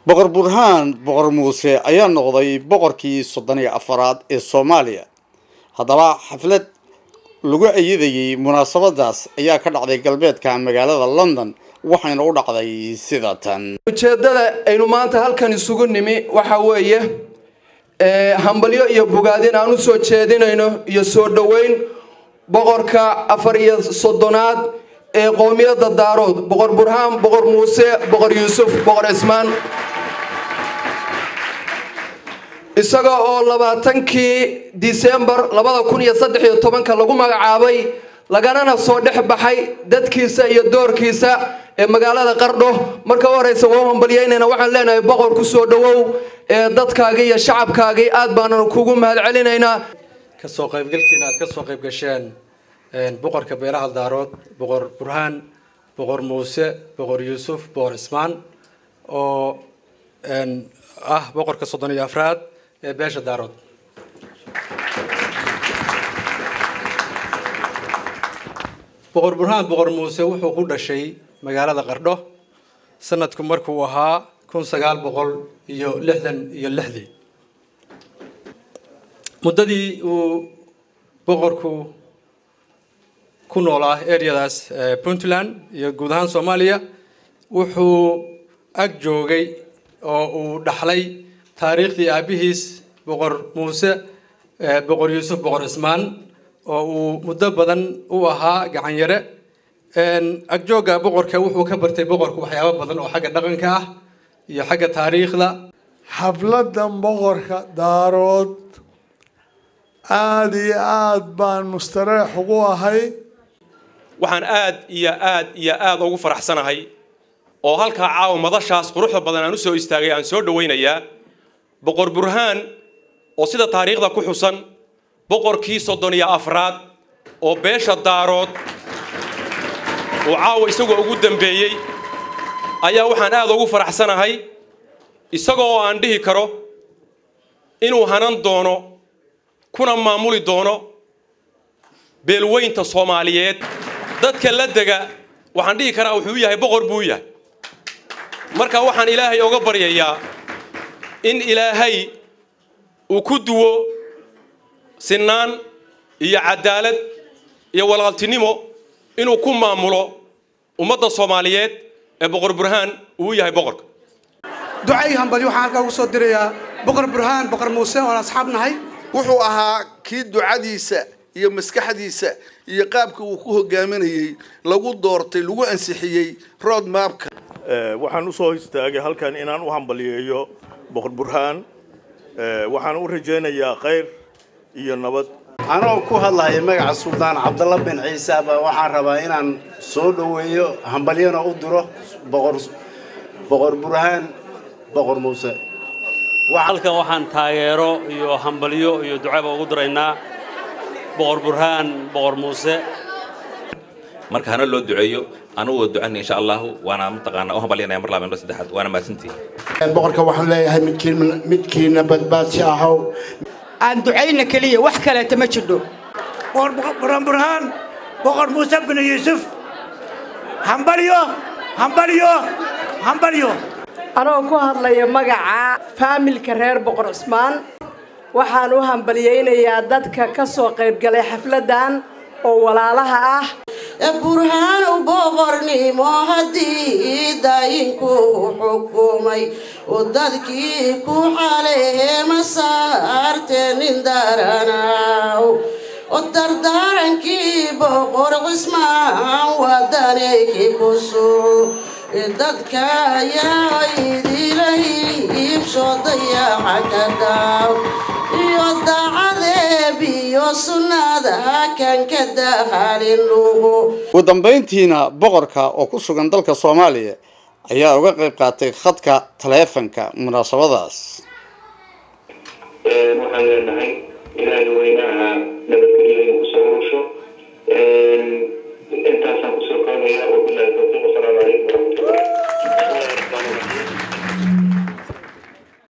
boqor burhaan boqor muuse ayaa noqday boqorkii soddon iyo afaraad ee soomaaliya haddaba xaflad lagu ayidayey munaasabadaas ayaa ka dhacday galbeedka magaalada london waxayna u dhacday sida tan ujeeddada aynu maanta halkan isugu nimi waxa weeye hambalyo iyo bogaadin aan u soo jeedinayno iyo soo dhoweyn boqorka afar iyo soddonaad ee qowmiyadda daarood boqor burhaan boqor muuse boqor yuusuf boqor cismaan isaga oo labaatankii disembar labada kun iyo saddex iyo tobanka lagu magacaabay laganana soo dhex baxay dadkiisa iyo doorkiisa ee magaalada qardho marka u horeysa waa u hambalyeynayna waxaan leenahay boqor ku soo dhowow ee dadkaagii iyo shacabkaagii aad baanan kugu mahad celinaynaa kasoo qaybgalkiina aad ka soo qayb gasheen boqorka beelaha daarood boqor burhaan boqor muuse boqor yuusuf boqor cismaan oo ah boqorka soddon iyo afraad ee beesha daarood boqor burhaan boqor muuse wuxuu ku dhashay magaalada qardho sanadku markuu ahaa kun sagaal boqol iyo lixdan iyo lixdii muddadii uu boqorku ku noolaa areadaas puntland iyo guud ahaan soomaaliya wuxuu ag joogay oo uu dhaxlay taariikhdii aabihiis boqor muuse boqor yuusuf boqor cismaan oo uu muddo badan u ahaa gacan yare agjoogga boqorka wuxuu ka bartay boqorku waxyaabo badan oo xagga dhaqanka ah iyo xagga taariikhda xafladan boqorka daarood aada iyo aada baan mustareex ugu ahay waxaan aad iyo aad iyo aad ugu faraxsanahay oo halkaa caawa madashaas quruxda badan aan u soo istaagay aan soo dhowaynayaa boqor burhaan oo sida taariikhda ku xusan boqorkii soddon iyo afraad oo beesha daarood uu caawa isagoo ugu dambeeyey ayaa waxaan aad ugu faraxsanahay isagoo aan dhihi karo inuu hanan doono kuna maamuli doono beelweynta soomaaliyeed dadka la dega waxaan dhihi karaa wuxuu yahay boqor buu yahay marka waxaan ilaahay oga baryayaa in ilaahay uu ku duwo sinaan iyo cadaalad iyo walaaltinimo inuu ku maamulo ummadda soomaaliyeed ee boqor burhaan uu yahay boqorka ducay hambali waxaan halkaa ugu soo dirayaa boqor burhaan boqor muuse oon asxaab nahay wuxuu ahaa kii ducadiisa iyo maskaxdiisa iyo qaabka uu ku hogaaminayey lagu doortay lagu ansixiyey road mapka waxaan usoo istaagay halkan inaan u hambaliyeeyo boqor burhaan waxaan u rajaynayaa khayr iyo nabad anoo ku hadlaya magaca suldaan cabdalla bin ciise baa waxaan rabaa inaan soo dhoweeyo hambalyana u diro boqor boqor burhaan boqor muuse halkan waxaan taageero iyo hambalyo iyo ducaba ugu diraynaa boqor burhaan boqor muuse marka hana loo duceeyo anugu ducana insha allahu waana mataqaana u hambalyanaya mar labaad mar saddexaad waana mahadsantihi boqorka waxaan leeyahay midkiin midkiina badbaadsi ahow aan ducayna keliya wax kaleeta ma jidho boqor burhaan boqor muuse bin yuusuf hambalyo hambalyo hambalyo anoo ku hadlaya magaca faamilka reer boqor cismaan waxaan u hambalyaynayaa dadka ka soo qaybgalay xafladdan oo walaalaha ah burhaan boqornimo haddii daayinku xukumay oo dadkii ku xaleema saartee nin daranaw oo dardaarankii boqor cismaan wadanayki ku sugo dadka ayaa idila iibsho dayaca ka daaw iyo dacadeeb iyo sunnada kan ka dahalin lugu ugu dambayntiina boqorka oo ku sugan dalka soomaaliya ayaa uga qayb qaatay khadka taleefanka munaasabadaas waxaan leenahay ilaahay weynaha nabadgelyo inuu kusoo urusho intaasaan kusoo koobaya wabilahi tawfiiq wasalaamu calaykum waraxmatullah